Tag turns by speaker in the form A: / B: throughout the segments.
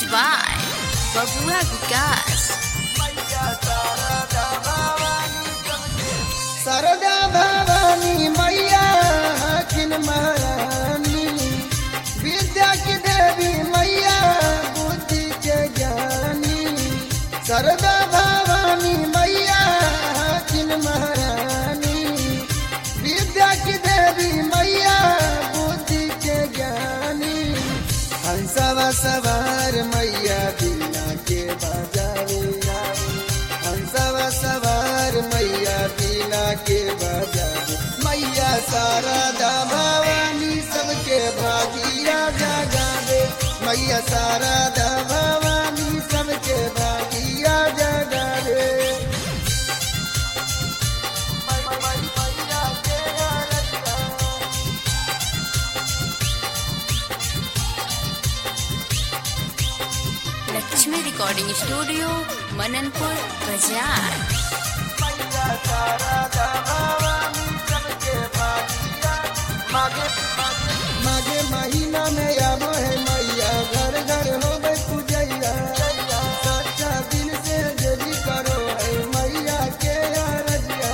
A: Mixed by Babua Vikas.
B: सरदा भवानी मैया हकिन महारानी विद्या की देवी मैया बुद्धि के ज्ञानी सरदा भवानी मैया हकिन महारानी विद्या की देवी मैया बुद्धि के ज्ञानी हंसवा सवार मैया बिना के बजावे हंसवा सवार मैया बिना के बजावे मैया शारदा भवानी सबके भागिया जगावे मैया शारदा भवानी सबके भागिया जगावे
A: Lakshmi Recording Studio, Mananpur, Bazaar.
B: माघे महीना में आबो है मैया घर घर हो गई पूजैया सच्चा दिल से जरी करो है मैया के अरजिया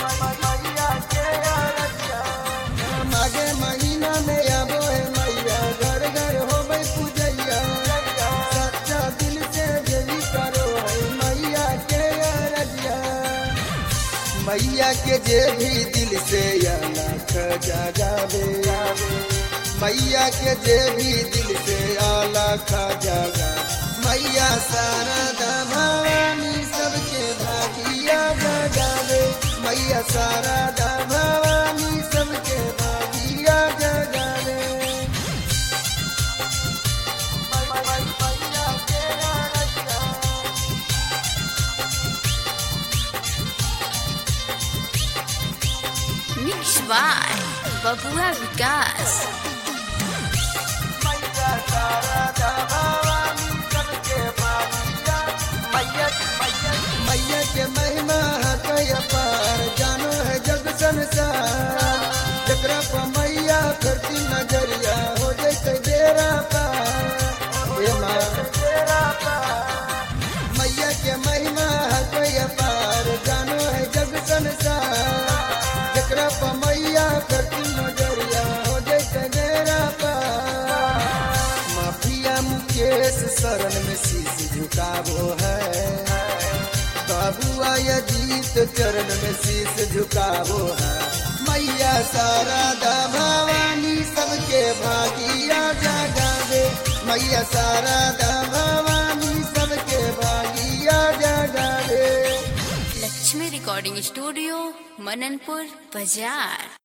B: माघे महीना में आबो है मैया घर घर हो गई पूजैया सच्चा दिल से जरी करो है मैया के अरजिया मैया के जे भी दिल से अलख जगावे मैया के जे भी दिल से अलख जगा मैया शारदा भवानी सबके भागिया जगावे मैया शारदा भवानी सबके भागिया जगावे
A: Mixed by Babua Vikas.
B: मैया के महिमा है कई पार जानो है जग संसार जकरा पर मैया करती नजरिया हो जैसे बेरा पार हे माँ मैया के महिमा है कई पार जानो है जग संसार जकरा पर मैया करती नजरिया हो जैसे बेरा पार माफिया मुकेश शरण में शीश झुकावो है बाबुआ अजीत चरण में शीश झुकावो है मैया शारदा भवानी सबके भागिया जगावे मैया शारदा भवानी सबके भागिया जगावे
A: Lakshmi Recording Studio, Mananpur, Bazaar.